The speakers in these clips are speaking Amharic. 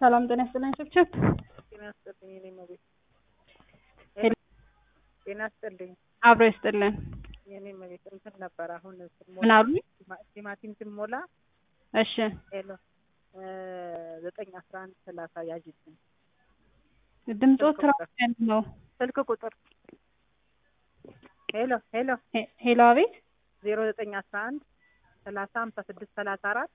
ሰላም ጤና ይስጥልኝ ችብችብ ጤና ይስጥልኝ የኔ እመቤት ሄሎ። ጤና ይስጥልኝ አብሮ ይስጥልን የኔ እመቤት እንትን ነበር አሁን ስሞላ ምን አሉ ቲማ- ቲማቲም ስሞላ እሺ ሄሎ እ ዘጠኝ አስራ አንድ ሰላሳ ያዥልኝ ድምፆ ስልክ ትራፊ ቁጥር ነው ስልክ ቁጥር ሄሎ ሄሎ ሄ- ሄሎ አቤት ዜሮ ዘጠኝ አስራ አንድ ሰላሳ ሀምሳ ስድስት ሰላሳ አራት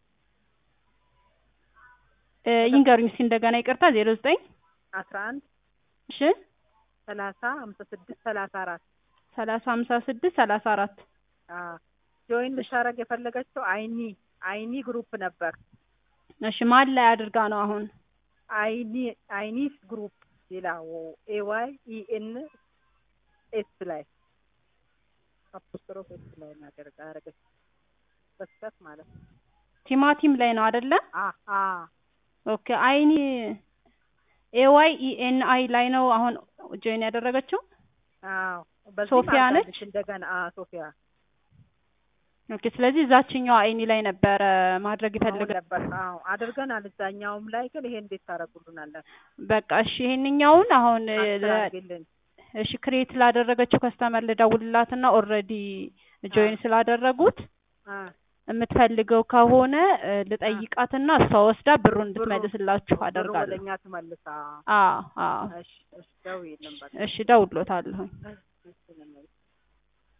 እ ይንገሩኝ እስኪ እንደገና ይቅርታ ዜሮ ዘጠኝ አስራ አንድ እሺ ሰላሳ ሀምሳ ስድስት ሰላሳ አራት ሰላሳ ሀምሳ ስድስት ሰላሳ አራት ጆይን ልታደርግ የፈለገችው አይኒ አይኒ ግሩፕ ነበር እሺ ማን ላይ አድርጋ ነው አሁን አይኒ አይኒስ ግሩፕ ይላው ኤዋይ ኢኤን ኤስ ላይ አፖስትሮፍ ኤስ ላይ ናደርጋ አረገች በስተት ማለት ነው። ቲማቲም ላይ ነው አይደለ አ አ ኦኬ አይኒ ኤዋይ ኢኤን አይ ላይ ነው አሁን ጆይን ያደረገችው አዎ በዚህ ሶፊያ ነች? እንደገና አ ሶፊያ ኦኬ ስለዚህ እዛችኛው አይኒ ላይ ነበረ ማድረግ አሁን ይፈልጋል ነበር አዎ አድርገናል። እዛኛውም ላይ ግን ይሄ እንዴት ታደርጉልናለን? በቃ እሺ ይሄንኛውን አሁን እ, ለ- አስተካክልን። እሺ ክሬት ላደረገችው ከስተመር ልደውልላትና ኦልሬዲ ጆይን ስላደረጉት አ የምትፈልገው ከሆነ እ, ልጠይቃትና እሷ ወስዳ ብሩን እንድትመልስላችሁ ብሩ አደርጋለሁ። ወደኛ ትመልሳ። አዎ አዎ እሺ እሺ ደውዪልን በቃ። እሺ ደውሎታለሁ። እሺ እሺ ነው